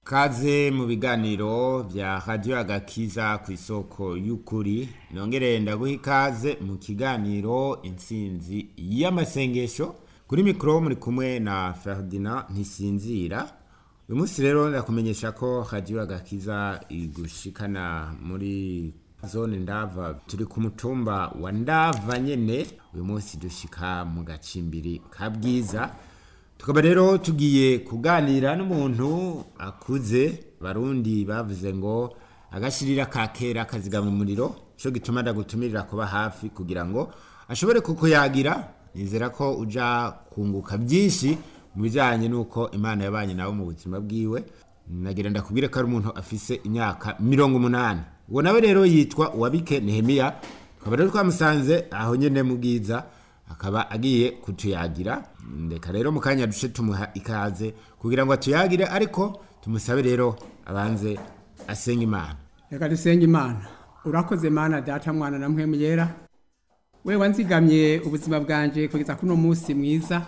Kaze mu biganiro vya Radio Agakiza ku isoko y'ukuri nongere ndaguha ikaze mu kiganiro intsinzi y'amasengesho kuri mikro muri kumwe na Ferdinand Ntisinzira uyu munsi rero ndakumenyesha ko Radio Agakiza igushikana muri zone ndava turi ku mutumba wa ndava nyene uyu munsi dushika mu gacimbiri ka bwiza tukaba rero tugiye kuganira n'umuntu akuze barundi bavuze ngo agashirira ka kera kazigama umuriro cyo gituma ndagutumirira kuba hafi kugira ngo ashobore kukuyagira nizera ko uja kunguka byinshi mu bijyanye n'uko imana yabanye nawe mu buzima bwiwe nagira ndakubwire ko ari umuntu afise imyaka mirongo umunani uwo nawe rero yitwa uwabike nehemiya tukaba rero twamusanze aho nyine mu bwiza akaba agiye kutuyagira ndeka rero mu kanya duce tumuha ikaze kugira ngo atuyagire ariko tumusabe rero abanze asenga imana reka dusenge imana urakoze mana data mwana na mpwemu yera we wanzigamye ubuzima bwanje kugeza kuno munsi mwiza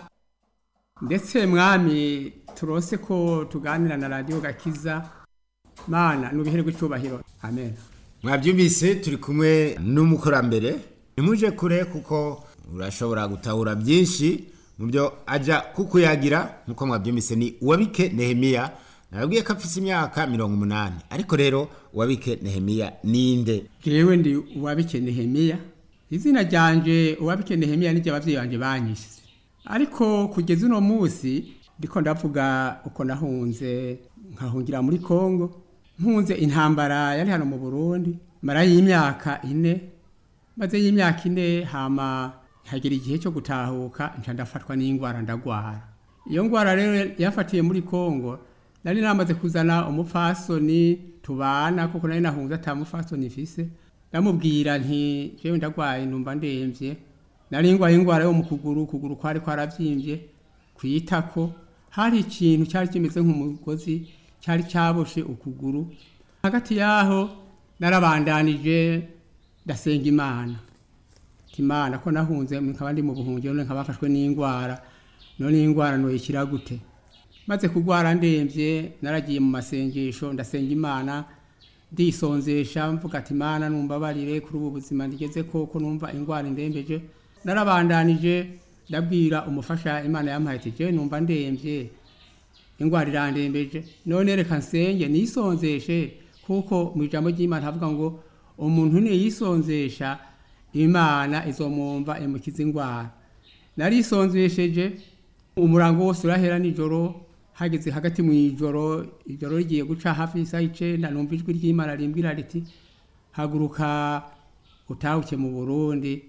ndetse mwami turose ko tuganira na radiyo gakiza mana nubihere rw'icyubahiro amen mwabyumvise turi kumwe n'umukurambere ntimuje kure kuko urashobora gutahura byinshi mu byo ajya kukuyagira nk'uko mwabyumvise ni uwabike nehemiya nababwiye ko afite imyaka mirongo umunani ariko rero uwabike nehemiya ninde jewe ndi uwabike nehemiya izina ryanje uwabike nehemiya niryo abavyeyi banje banyise ariko kugeza uno munsi ndiko ndavuga uko nahunze nkahungira muri kongo mpunze intambara yari hano mu burundi mara y'imyaka ine maze y'imyaka ine hama hagera igihe cyo gutahuka nca ndafatwa n'ingwara ndagwara iyo ngwara rero yafatiye muri kongo nari namaze kuzana umupfasoni tubana kuko nari nahunze ata mupfasoni mfise ndamubwira nti jewe ndagwaye numva ndemvye nari ngwaye ingwara yo mu kuguru ukuguru kwari kwaravyimbye kwitako hari ikintu cyari kimeze nk'umugozi cyari cyaboshe ukuguru hagati yaho narabandanije ndasenga imana imana ko nahunze nkaba ndi mu buhungiro none nkaba bafashwe n'indwara none indwara noyikira gute maze kurwara ndemvye naragiye mu masengesho ndasenga imana ndisonzesha mvuga ati imana numbabarire kuri ubu buzima ndigeze koko numva indwara indembeje narabandanije ndabwira umufasha imana yampaye ati je numva ndemvye indwara irandembeje none reka nsenge nisonzeshe kuko mu ijambo ry'imana havuga ngo umuntu niyisonzesha imana izomwumva imukiza indwara narisonzesheje umurango wose urahera nijoro hageze hagati mu ijoro ijoro rigiye guca hafi y'isaha icenda numva ijwi ry'imana rimbwira riti haguruka utahuke mu burundi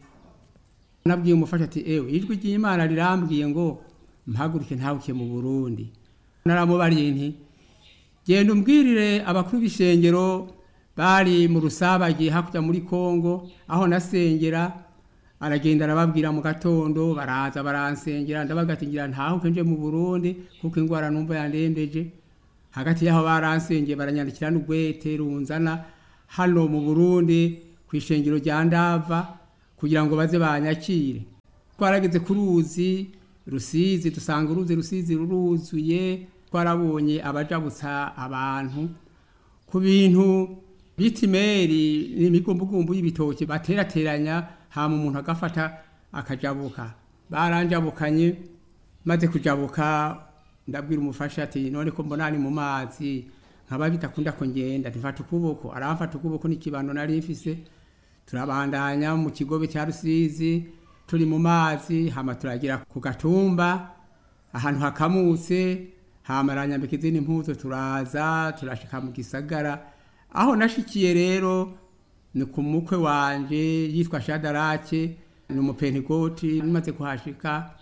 nabwiye umufasha ati ewe ijwi ry'imana rirambwiye ngo mpaguruke ntahuke mu burundi naramubariye nti genda umbwirire abakuru b'ishengero bari mu rusabagi hakurya muri kongo aho nasengera aragenda arababwira mu gatondo baraza baransengera ndabagatingira ntahuke nje mu burundi kuko indwara numva yandembeje hagati y'aho baransengeye baranyandikira n'ugwete runzana hano mu burundi ku ishengero rya ndava kugira ngo baze banyakire twarageze ku ruzi rusizi dusanga uruzi rusizi ruruzuye twarabonye abajabutsa abantu ku bintu bita imeri n'imigombogombo y'ibitoki baterateranya hama umuntu agafata akajabuka baranjabukanye maze kujabuka ndabwira umufasha ati none ko mbona ni mu mazi nkaba bitakunda ko ngenda ntifata ukuboko aramfata ukuboko n'ikibando nari mfise turabandanya mu kigobe cya rusizi turi mu mazi hama turagira ku gatumba ahantu hakamutse hama aranyambika izindi mpuzo turaza turashika mu gisagara aho nashikiye rero ni ku mukwe wanje yitwa shadarake ni umupentegoti maze kuhashika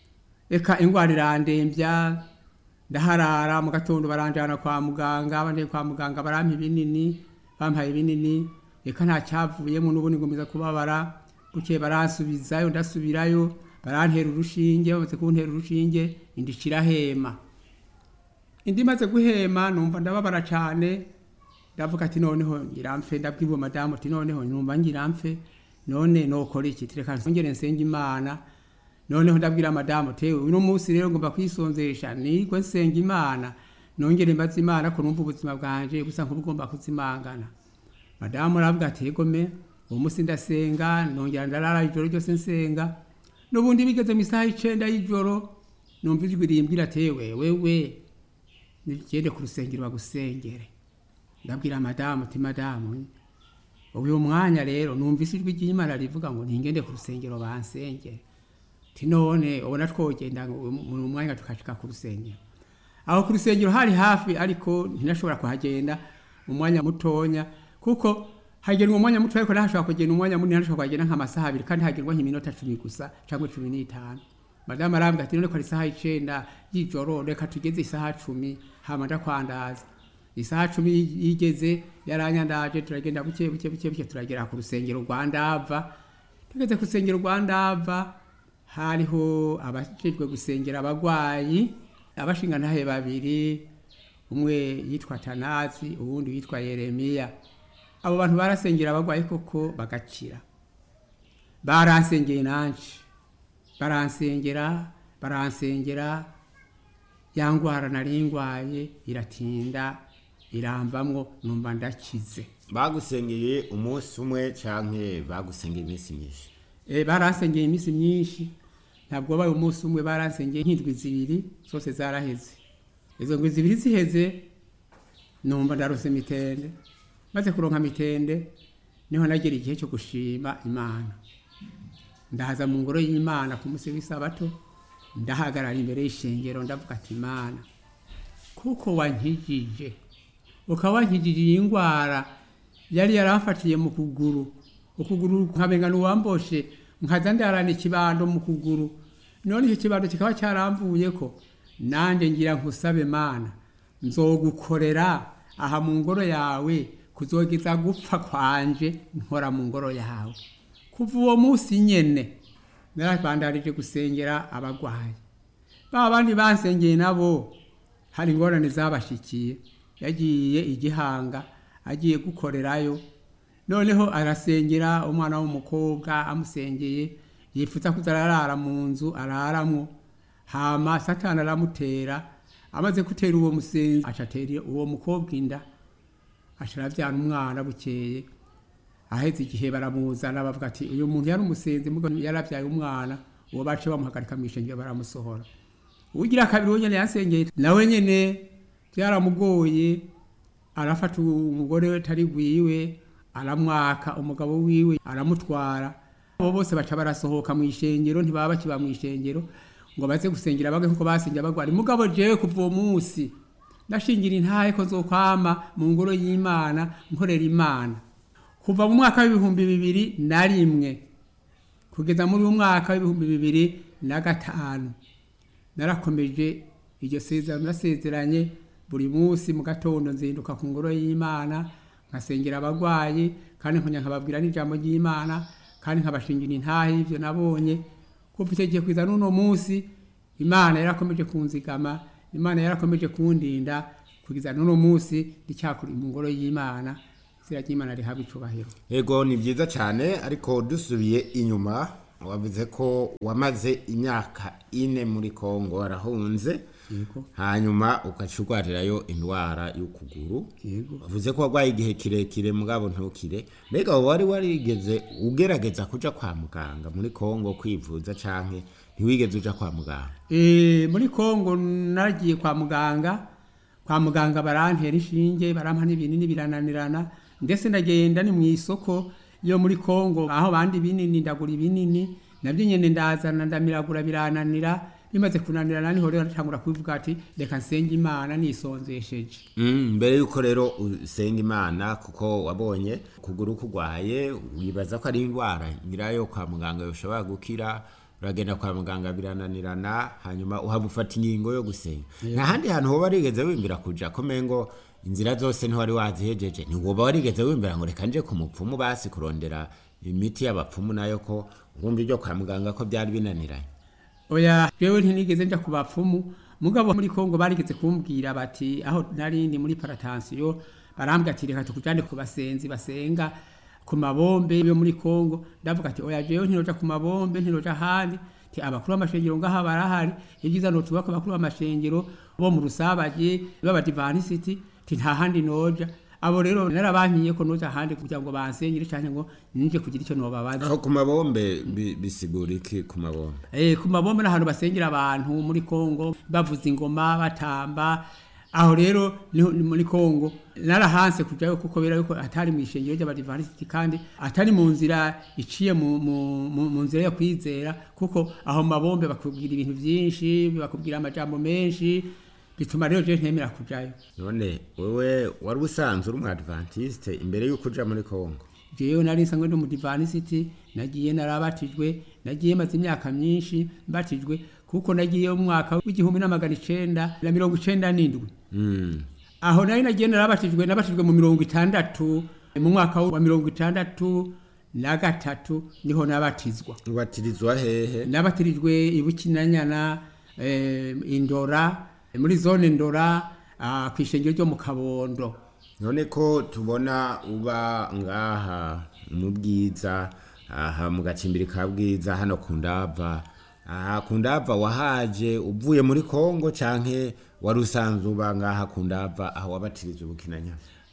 eka ingwara irandembya ndaharara mu gatondo baranjana kwa muganga banje kwa muganga barampa ibinini bampaye ibinini eka nta cyavuyemo n'ubundi ngomeza kubabara bukeye baransubizayo ndasubirayo barantera urushinge bamaze kuntera urushinge indishira hema indi maze guhema numva ndababara cyane ndavuga ati noneho ngiramfe ndabwirwa madamu ati noneho numva ngiramfe none nokora iki tireka nsongere nsenga imana noneho ndabwira madamu tewe uno munsi rero ngomba kwisonzesha nigwe nsenga imana nongere mbaza imana ko numva ubuzima bwanje busa nk'ubugomba kuzimangana madamu aravuga ati yego me uwo munsi ndasenga nongera ndarara ijoro ryose nsenga n'ubundi bigeze mu isaha y'icenda y'ijoro numva ijwi rimbwira ati yewe wewe nigende ku rusengero bagusengere ndabwira madamu ati madamu uyu mwanya rero numvise ijwi ry'imana rivuga ngo ntingende ku rusengero bansengere ti none ubona twogenda mu mwanya tukashika ku rusengero aho ku rusengero hari hafi ariko ntinashobora kuhagenda umwanya mutonya kuko hagenwa umwanya muto ariko ntashobora kugenda umwanya munini ntashobora kuhagenda nk'amasaha abiri kandi hagenwa nk'iminota cumi gusa cyangwa cumi n'itanu madamu arambwira ati none ko ari isaha y'icenda y'ijoro reka tugeze isaha cumi hama ndakwandaza isaha cumi yigeze yaranyandaje turagenda buke buke buke buke turagera ku rusengero rwa ndava tugeze ku rusengero rwa ndava hariho abajejwe gusengera abagwayi abashingantahe babiri umwe yitwa tanazi uwundi yitwa yeremiya abo bantu barasengera abagwayi koko bagakira baransengeye nanje baransengera baransengera ya ngwara nari ngwaye iratinda iramvamwo numva ndakize bagusengeye umunsi umwe canke bagusengeye iminsi myinshi e, baransengeye iminsi myinshi ntabwo wabaye umunsi umwe baransengeye nk'indwi zibiri zose zaraheze izo ndwi zibiri ziheze numva ndarose mitende maze kuronka mitende niho nagera igihe cyo gushima imana ndahaza mu ngoro y'imana ku munsi w'isabato ndahagarara imbere y'ishengero ndavuga ati imana kuko wankijije ukaba wankijije iyi ndwara yari yaramfatiye mu kuguru ukuguru nkabenga n'uwamboshe nkaza ndarana ikibando mu kuguru none icyo kibando kikaba cyaramvuye ko nanjye ngira nkusabe mana nzogukorera aha mu ngoro yawe kuzogeza gupfa kwanje nkora mu ngoro yawe kuva uwo munsi nyene narabandarije gusengera abagwayi ba bandi bansengeye nabo hari ingorane zabashikiye yagiye igihanga agiye gukorerayo noneho arasengera umwana w'umukobwa amusengeye yifuza kuza ararara mu nzu araramwo hama satani aramutera amaze gutera uwo musenzi acatera uwo mukobwa inda asharavyana umwana bukeye aheze igihe baramuzana bavuga ati uyu muntu yari umusenzi mugo yaravyaye umwana uwo bace bamuhagarika mw'ishengero baramusohora ugira kabiri we nyene yansengeye nawe nyene byaramugoye arafata umugore we tari gwiwe aramwaka umugabo wiwe aramutwara abo bose baca barasohoka mu ishengero ntibaba bakiba mu ishengero ngo baze gusengera bage nkuko basengera bagwara mugabo jewe kuva uwo munsi ndashingira intahe ko zokwama mu ngoro y'imana nkorera imana kuva mu mwaka w'ibihumbi bibiri na rimwe kugeza muri uyu mwaka w'ibihumbi bibiri na gatanu narakomeje iryo sezerano nasezeranye buri munsi mu gatondo nzinduka ku ngoro y'imana nkasengera abagwayi kandi nkongera nkababwira n'ijambo ry'imana kandi nkabashingira intahe y'ivyo nabonye kuva icyo gihe kwiza n'uno munsi imana yarakomeje kunzigama imana yarakomeje kundinda kugeza n'uno munsi ndicyakuri mu ngoro y'imana izina ry'imana rihabwa icubahiro ego ni byiza cyane ariko dusubiye inyuma wavuze ko wamaze imyaka ine muri kongo warahunze yego hanyuma ugaca urwarirayo indwara y'ukuguru yego wavuze ko warwaye igihe kirekire mugabo ntukire mbega wari warigeze ugerageza kuja kwa muganga muri kongo kwivuza canke ntiwigeze uja kwa muganga Eh, muri kongo nagiye kwa muganga kwa muganga barantera inshinge barampa n'ibinini birananirana ndetse ndagenda ni mu isoko yo muri kongo aho bandi binini ndagura ibinini nabyo nyene ndazana ndamiragura birananira bimaze kunanirana niho rero natangura kubivuga ati reka nsenge imana nisonzesheje Mm, mbere yuko rero usenga imana kuko wabonye kuguru kugwaye wibaza ko ari indwara nyirayo kwa muganga yoshobora gukira uragenda kwa muganga birananirana hanyuma uhaba ufata ingingo yo gusenga nta handi hantu woba warigeze wimbira kuja komengo inzira zose ntiwari wazihejeje ntiwoba warigeze wimbira ngo reka nje ku mupfumu basi kurondera imiti y'abapfumu nayo ko urumva ibyo kwa muganga ko byari binaniranye oya jewe ntinigeze nja ku bapfumu mugabo muri kongo barigeze kumbwira bati aho narindi muri paratansiyo barambwira ati reka tukujane ku basenzi basenga ku mabombe yo muri kongo ndavuga ati oya jewe ntinoja ku mabombe ntinoja ahandi ti abakuru b'amashengero ngaha barahari ibyiza no tubako abakuru b'amashengero bo mu rusabaje b'abadivanisiti ti nta handi noja abo rero narabankiye ko noja handi kugira ngo bansengere cyane ngo nije kugira icyo nobabaza aho ku mabombe bi- bisigura iki ku mabombe Eh, ku mabombe n'ahantu basengera abantu muri Kongo bavuza ingoma batamba aho rero niho- ni muri Kongo narahanse kujayo kuko bera yuko atari mu ishengero ry'abadivantisiti kandi atari mu nzira iciye mu, mu, mu, mu nzira yo kwizera kuko aho mu mabombe bakubwira ibintu byinshi bakubwira amajambo menshi bituma rero je ntemera kujayo none wewe wari usanzwe uri umwadventiste imbere y'uko uja muri kongo jewe nari nsanzwe ndi umudivanisiti nagiye narabatijwe nagiye maze imyaka myinshi mbatijwe kuko nagiye mu mwaka w'igihumbi n'amagana icenda na mirongo icenda n'indwi Mm. aho nari nagiye narabatijwe nabatijwe mu mirongo itandatu mu mwaka wa mirongo itandatu na gatatu niho nabatizwa ubatirizwa hehe nabatirijwe ibukinanyana eh, indora muri zone ndora ah, ku ishengero ryo mu kabondo none ko tubona uba ngaha mu bwiza aha mu gacimbiri ka bwiza hano ku ndava aha ku ndava wahaje uvuye muri kongo canke wari usanzwe uba ngaha ku ndava aho wabatiriza ubukinanya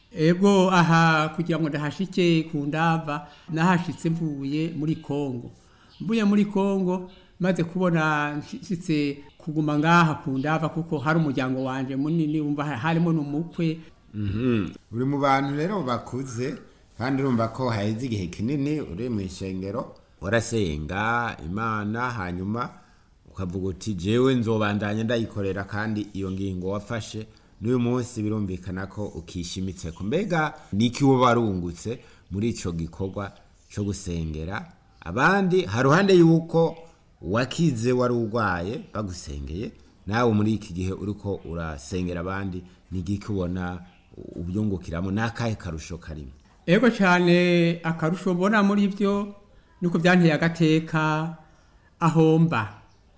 ego aha kugira ngo ndahashike ku ndava nahashitse mvuye muri kongo mvuye muri kongo maze kubona nshitse kuguma ngaha ku ndava kuko hari umuryango wanje munini wumva harimo n'umukwe Mhm. uri mu bantu rero bakuze kandi urumva ko haheze igihe kinini uri mu ishengero warasenga imana hanyuma ukavuga uti jewe nzobandanya ndayikorera kandi iyo ngingo wafashe n'uyu munsi birumvikana ko ukishimitse ko mbega niki uba warungutse muri ico gikorwa cyo gusengera abandi haruhande yuko wakize wari urwaye bagusengeye nawe muri iki gihe uriko urasengera abandi nigiki ubona ubyungukiramo n'akahe karusho karimo ego cyane akarusho mbona muri byo nuko byanteye agateka ahomba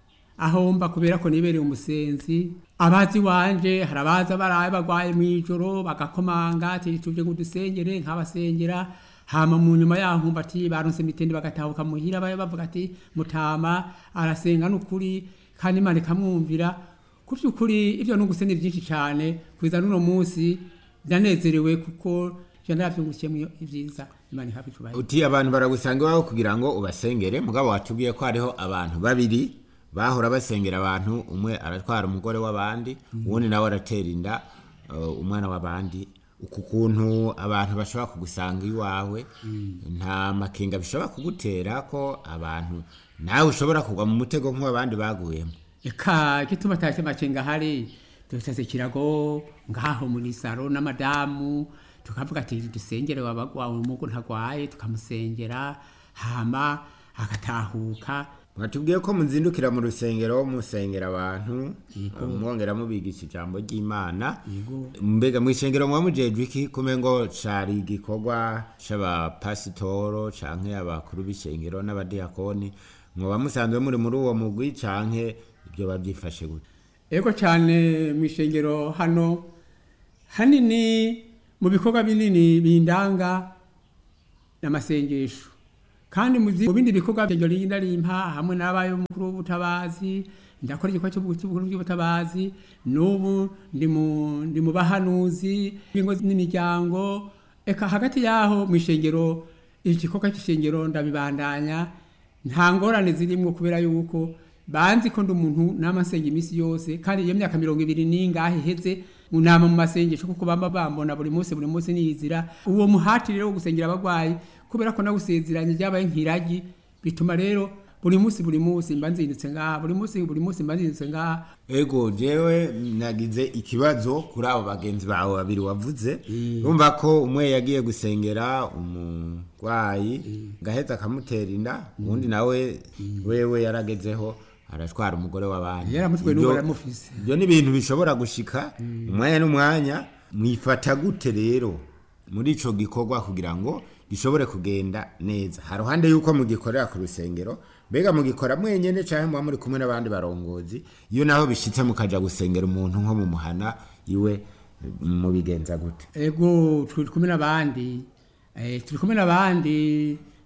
ahomba kubera ko nibereye umusenzi abazi wanje hari abaza baraye bagwaye mu ijoro bagakomanga ati tuje ngo dusengere nk'abasengera hama mu nyuma yaho nkumva ati baronse mitende bagatahuka muhira baye bavuga ati mutama arasenga n'ukuri kandi imana ikamwumvira ku by'ukuri ibyo nunguse ni byinshi cyane kugeza n'uno munsi ndanezerewe kuko je naravyungukiyemo ibyiza imana ihabwa icubahiro uti abantu baragusanga iwawe kugira ngo ubasengere mugabo watubwiye ko hariho abantu babiri bahora basengera abantu umwe aratwara umugore w'abandi uwundi nawe aratera inda uh, umwana w'abandi uku kuntu abantu bashobora kugusanga iwawe nta makenga bishobora kugutera ko abantu nawe ushobora kugwa mu mutego nk'uw'abandi baguyemo eka gituma tashe macenga hari dutase kirago ngaho muri saro n'amadamu tukavuga ati dusengere wabagwawe umugo ntagwaye tukamusengera hama agatahuka mwatubwiye ko muzindukira mu rusengero musengera abantu mwongera mubigisha ijambo ry'imana mbega mu ishengero muba mujejwe iki kume ngo cari igikorwa c'abapasitoro canke abakuru b'ishengero n'abadiyakoni mwoba musanzwe muri muri uwo mugwi canke ibyo babyifashe gute ego cyane mu ishengero hano hanini mu bikorwa binini bindanga n'amasengesho kandi mu zi- mu bindi bikorwa byo rinda rimpa hamwe n'abaye umukuru w'ubutabazi ndakora igikorwa cy'ubukuru bw'ubutabazi n'ubu ndi mu ndi mu bahanuzi b'ingo n'imiryango eka hagati yaho mu ishengero igikorwa cy'ishengero ndabibandanya nta ngorane zirimo kubera yuko banzi ko ndi umuntu n'amasenga iminsi yose kandi iyo myaka mirongo ibiri n'ingahe iheze mu nama mu masengesho kuko bamba bambona buri munsi buri munsi niyizira uwo muhati rero wo gusengera abagwayi kubera ko nawusezeranye ryabaye nk'iragi bituma rero buri munsi buri munsi mba nzindutse ngaha buri munsi buri munsi mba nzindutse ngaha ego jewe nagize ikibazo kuri abo bagenzi bawe babiri wavuze urumva ko umwe yagiye gusengera umurwayi gaheza akamutera inda uwundi nawe wewe yaragezeho aratwara umugore w'abandi yaramutwe Ibyo- n'ubu aramufise ibyo ni ibintu bishobora gushika umwanya n'umwanya mwifata gute rero muri ico gikorwa kugira ngo gishobore kugenda neza haruhande yuko mugikorera ku rusengero mbega mugikora mwenyene canke muba muri kumwe n'abandi barongozi iyo naho bishitse mukaja gusengera umuntu nko mu muhana iwe mubigenza gute ego turi kumwe n'abandi eh, turi kumwe n'abandi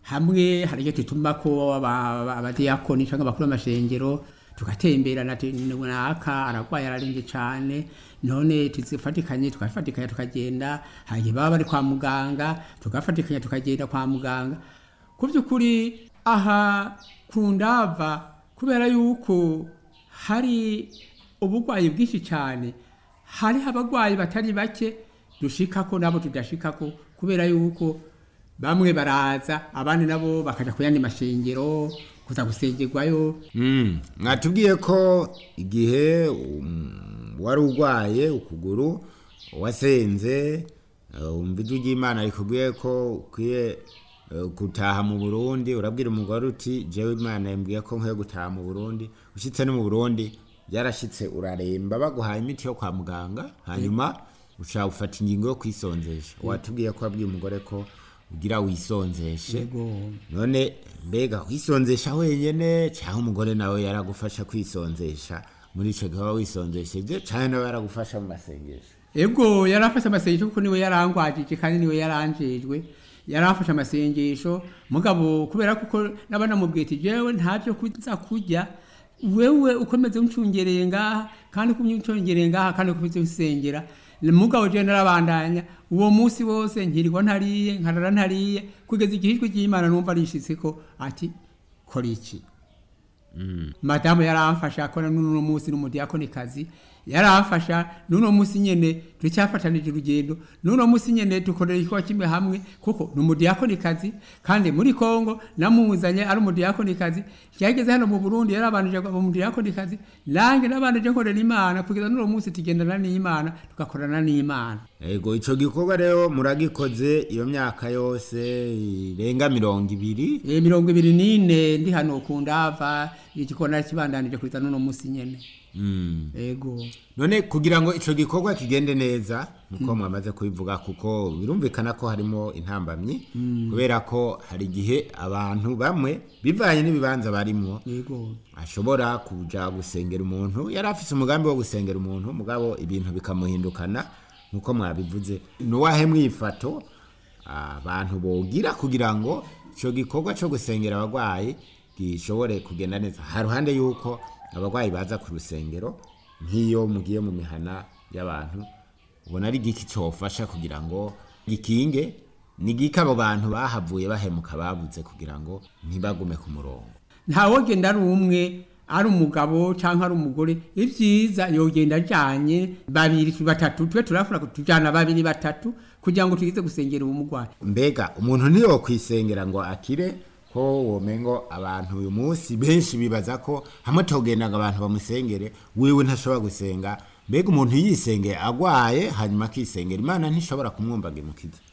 hamwe hari icyo tutuma ko aba- aba- abadiyakoni cyangwa abakuru b'amashengero tugatemberana ati naka aragwaye ararembye cyane none tuzifatikanye tugafatikanya tukagenda hanyuma baba bari kwa muganga tugafatikanya tukagenda kwa muganga ku by'ukuri aha ku ndava kubera yuko hari uburwayi bwinshi cyane hariho abarwayi batari bake dushikako nabo tudashikako kubera yuko bamwe baraza abandi nabo bakaja ku yandi mashengero kuza gusengerwayo Mm, mwatubwiye ko igihe um, wari urwaye ukuguru wasenze uh, umva ijwi ry'imana rikubwiye ko ukwiye uh, gutaha mu burundi urabwira umugore uti jewe imana yambwiye ko nkwiye gutaha mu burundi ushyitse no mu burundi byarashyitse uraremba baguhaye imiti yo kwa muganga hanyuma ushaka gufata ingingo yo kwisonzesha watubwiye ko wabwiye umugore ko ugira wisonzeshe yego none mbega wisonzesha wenyene cyangwa umugore nawe yaragufasha kwisonzesha muri icyo gihe waba wisonzesheje cyangwa nawe yaragufasha mu masengesho ego yarafashe amasengesho kuko niwe yarangwajije kandi niwe yaranjejwe yarafashe amasengesho mugabo kubera kuko n'abanamubwiye ati jewe ntavyo kuza kurya wewe ukomeze uncungereye ngaha kandi ukomeze uncungereye ngaha kandi ukomeze usengera mugabo jewe narabandanya uwo munsi wose nkirirwa ntariye nkarara ntariye kugeza igihe ijwi ry'imana numva rishitseko ati kora iki madamu yaramfasha akora n'uno munsi n'umudiyakonikazi yaramfasha n'uno munsi nyene turacyafatanije urugendo n'uno munsi nyene dukorera igikorwa kimwe hamwe kuko ni umudiyakonikazi kandi muri kongo namuzanye ari umudiyakonikazi yageze hano mu burundi yarabanije umudiyakonikazi nanjye nabanije nkorera imana kugeza n'uno munsi tugendana n'imana tugakorana n'imana ego icyo gikorwa rero muragikoze iyo myaka yose irenga mirongo ibiri e, mirongo ibiri n'ine ndi hano ku ndava igikona kibandanije kugeza n'uno munsi nyene Mm. ego none kugira ngo icyo gikorwa kigende neza nuko mwamaze kubivuga kuko birumvikana ko harimo intambamyi kubera ko hari igihe abantu bamwe bivanye n'ibibanza barimwo yego ashobora kuja gusengera umuntu yari afise umugambi wo gusengera umuntu mugabo ibintu bikamuhindukana nkuko mwabivuze nuwahe mwifato abantu bogira kugira ngo ico gikorwa co gusengera abagwayi gishobore kugenda neza haruhande yuko abagwayi baza ku rusengero nk'iyo mugiye mu mihana y'abantu ubona ari igiki cofasha kugira ngo gikinge ni giki abo bantu bahavuye bahemuka babuze kugira ngo ntibagume ku murongo ntawogenda ari umwe ari umugabo cyangwa ari umugore ibyiza yogenda ajyanye babiri batatu tube turafura tujyana babiri batatu kugira ngo tugize gusengera uwo murwayi mbega umuntu ntiyokwisengera ngo akire ko womengo abantu uyu munsi benshi bibaza ko hamwe togendaga abantu bamusengere wiwe ntashobora gusenga mbega umuntu yisengeye agwaye hanyuma akisengera imana ntishobora kumwumvaga imukiza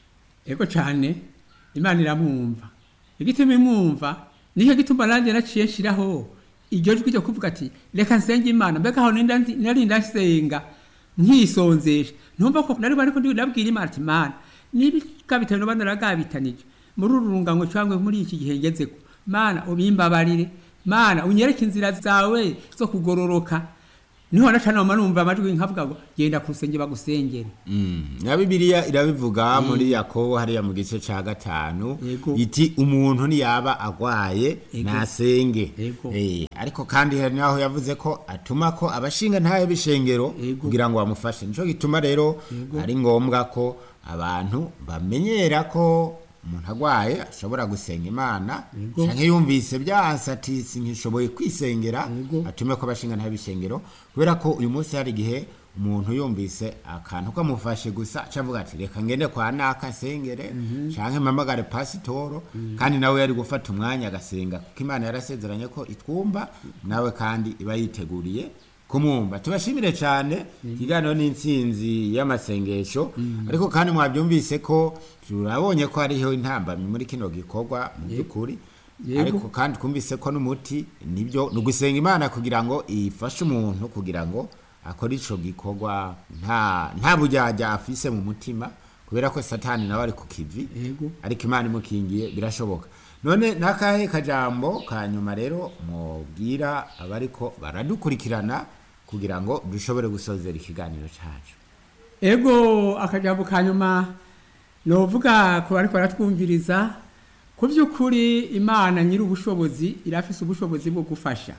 ego cyane imana iramwumva igituma imwumva nicyo gituma nanjye naciye nshiraho iryo jwi ryo kuvuga ati reka nsenge imana mbega aho ninda nari ndasenga nkisonzesha ntumva ko nari bariko ndabwira imana ati mana n'ibigabitano bana naragabitanije muri uru rungano cyangwa muri iki gihe ngezeko mana ubimbabarire mana unyereke inzira zawe zo kugororoka niho nacana mama numva amajwi nkavuga ngo genda ku rusenge bagusengere na bibiliya irabivuga muri yakobo hariya mu gice ca gatanu Yego. iti umuntu niyaba agwaye Yego. nasenge Yego. Eh, ariko kandi hari naho yavuze ko atuma ko abashinga ntayo b'ishengero Yego. kugira ngo bamufashe nico gituma rero ari ngombwa ko abantu bamenyera ko umuntu agwaye ashobora gusenga imana Yego. canke yumvise byanse ati sinkishoboye kwisengera Yego. atume ko abashinga ntayo b'ishengero kubera ko uyu munsi hari igihe umuntu yumvise akantu kamufashe gusa acavuga ati reka ngende kwa naka sengere canke mpamagare pasitoro kandi nawe yari gufata umwanya agasenga kuko imana yarasezeranye ko itwumva nawe kandi iba yiteguriye kumwumva tubashimire cyane ikiganiro n'intsinzi y'amasengesho ariko kandi mwabyumvise ko turabonye ko hariho intambamyi muri kino gikorwa mu by'ukuri Yego. ariko kandi twumvise ko n'umuti nibyo ni ugusenga imana kugira ngo ifashe umuntu kugira ngo akore ico gikorwa nta nta bujyajya afise mu mutima kubera ko satani nawe ari ku kivi Yego. ariko imana imukingiye birashoboka none n'akahe kajambo ka nyuma rero mubwira abariko baradukurikirana kugira ngo dushobore gusozera ikiganiro cyacu ego akajambo ka nyuma novuga ku bariko baratwumviriza ku by'ukuri imana nyiri ubushobozi irafise ubushobozi bwo gufasha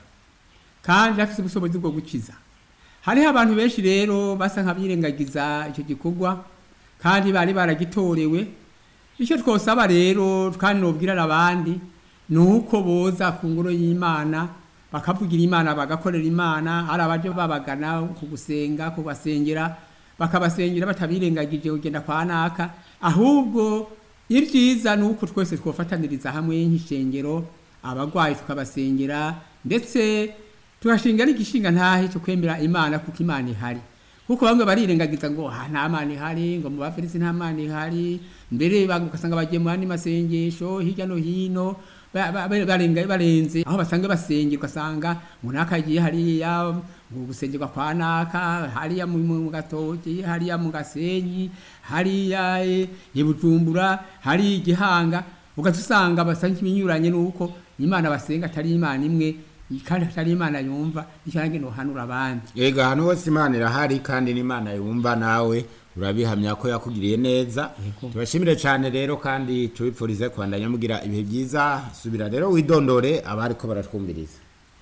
kandi irafise ubushobozi bwo gukiza hariho abantu benshi rero basa nk'abirengagiza icyo gikorwa kandi bari baragitorewe icyo twosaba rero kandi nobwirana abandi ni uko boza ku ngoro y'imana bakavugira imana bagakorera imana hari abaje babagana ku gusenga kubasengera bakabasengera batabirengagije kugenda kwa naka ahubwo ibyiza ni uko twese twofataniriza hamwe nk'ishengero abarwayi tukabasengera ndetse tugashinga n'igishinga ntahe cyo kwemera imana kuko imana ihari kuko bamwe barirengagiza ngo ha nta mana ihari ngo mu bafilisi nta mana ihari mbere ugasanga bagiye mu yandi masengesho hirya no hino ba- ba- ba- barenga barenze aho basanga basengera ugasanga ngo naka agiye hariya ngo gusengerwa kwa naka hariya mu mu- mu gatoki hariya mu gasenyi hariya eh, i bujumbura hariya igihanga ugaca usanga basanga ibinyuranye n'uko imana basenga atari imana imwe kandi atari imana yumva icyo nange nohanura abandi Ega ahantu hose imana irahari kandi n'imana yumva nawe urabihamya ko yakugiriye neza Yego. tubashimire cyane rero kandi tubipfurize kubandanya mugira ibihe byiza subira rero widondore abari ko baratwumviriza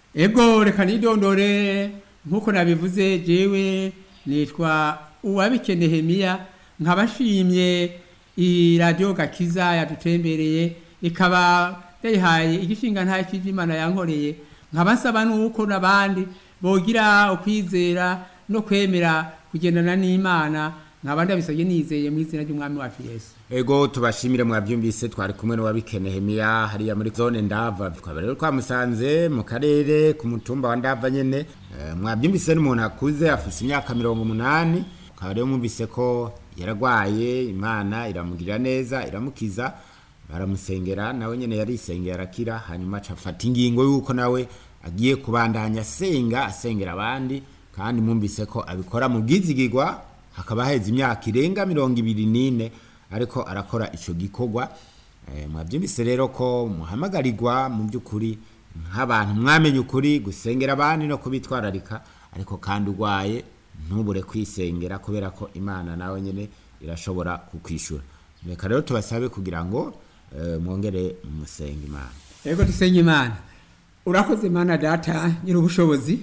ego reka nidondore nk'uko nabivuze jewe nitwa uwabike nehemiya nkaba nshimye iyi radiyo gakiza yadutembereye ikaba yayihaye igishinga nta cy'imana yankoreye nkaba nsaba n'uko n'abandi bogira ukwizera no kwemera kugendana n'imana nkaba ndabisabye nizeye mu izina ry'umwami wacu yesu ego tubashimire mwabyumvise twari kumwe n'uwabikene hemiya hariya muri zone ndava twaba rero twamusanze mu karere ku mutumba wa ndava nyene Eh, mwabyumvise n'umuntu akuze afise imyaka mirongo umunani ukaba rero mwumvise ko yaragwaye imana iramugirira neza iramukiza baramusengera nawe nyene yarisengera arakira hanyuma aca afata ingingo y'uko nawe agiye kubandanya asenga asengera abandi kandi mwumvise ko abikora mu bwizigirwa hakaba haheze imyaka irenga mirongo ibiri n'ine ariko arakora ico gikorwa Eh, mwabyumvise rero ko muhamagarirwa mu by'ukuri nk'abantu mwamenye ukuri gusengera abandi no kubitwararika ariko kandi urwaye ntubure kwisengera kubera ko imana nawe nyine irashobora kukwishura reka rero tubasabe kugira ngo eh, mwongere musenge imana ego dusenge imana urakoze imana data nyiri ubushobozi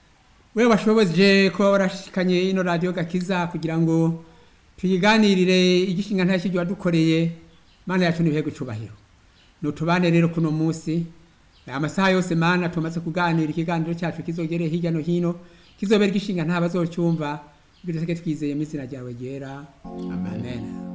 we washoboje kuba warashikanye ino radiyo gakiza kugira ngo tuyiganirire igishinga nta kiryo wadukoreye mana yacu n'ibihe gucubahiro nutubane rero kuno munsi amasaha yose mana tumaze kuganira ikiganiro cyacu kizogere hirya no hino kizobera igishinga nta bazocyumva bityo twizeye mu izina ryawe ryera amen